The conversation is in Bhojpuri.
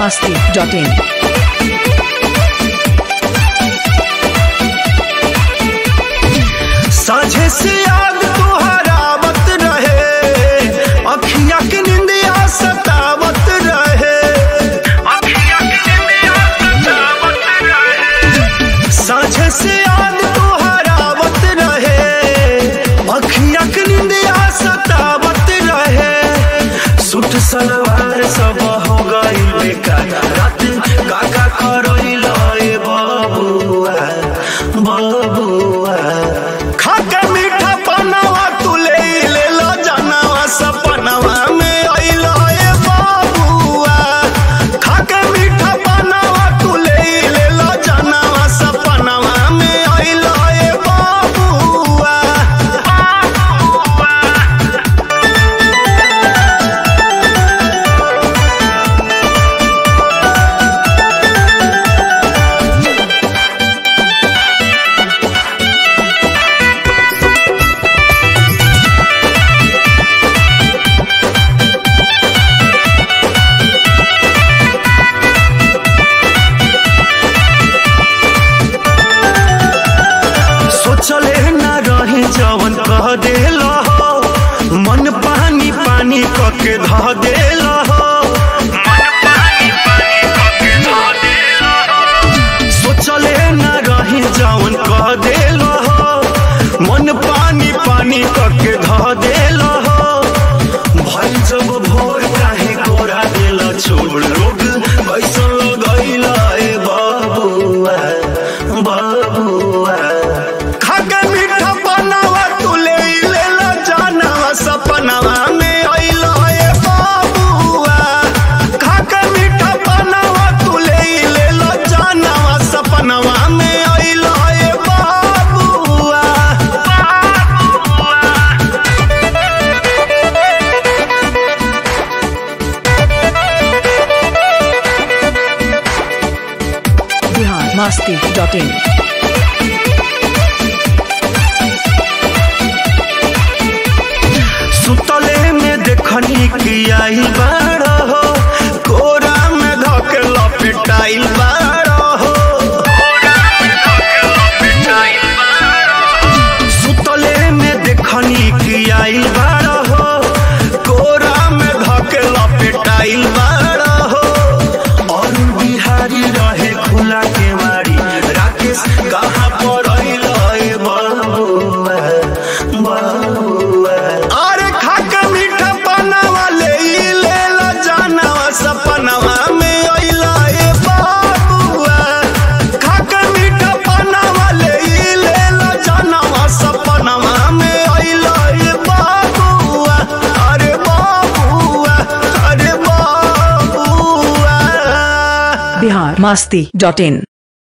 masti.in. साझे से याद तुहरा आवत रहे अखिया के निंदिया सतावत रहे अखिया के निंदिया सतावत रहे साझे से याद तुहरा आवत रहे अखिया के निंदिया सतावत रहे सूट सलवार सब हो गई बेकार रात काका करइल ए बबुआ बबुआ खाके मीठा पनावा तू ले ले लो जानवा सपनवा में अइल ए बबुआ खाके मीठा पनावा तू ले ले लो जानवा सपनवा में अइल ए बबुआ सोचले न रही जवन कह देल हो मन पानी पानी क के ध देल हो सोचले न रही जवन कह देल हो मन पानी पानी क के ध देल हो भई जब भोर काहे कोरा देल छोड़ रोग कैसन लगैल ए बबुआ बबुआ खाके मीठा बनावा तू ले ले ला जानवा सपनवा में अइल ए बबुआ खाके मीठा बनावा तू ले ले ला जानवा सपनवा में अइल ए बबुआ Bihar masti.in. सुतले में देखनी कि आई बाड़ हो कोरा में धके लपेटाइल बाड़ हो सुतले में देखनी कि आई बाड़ हो कोरा में धके लपेटाइल बाड़ हो और बिहारी रहे खुला के मारी राकेश कहाँ पर अइल ए बबुआ बबुआ अरे खाके मीठा पनावा ले ई ले ला जानवा सपनवा में अइल ए बबुआ खाके मीठा पनावा ले ई ले ला जानवा सपनवा में अइल ए बबुआ अरे बबुआ अरे बबुआ Bihar masti.in.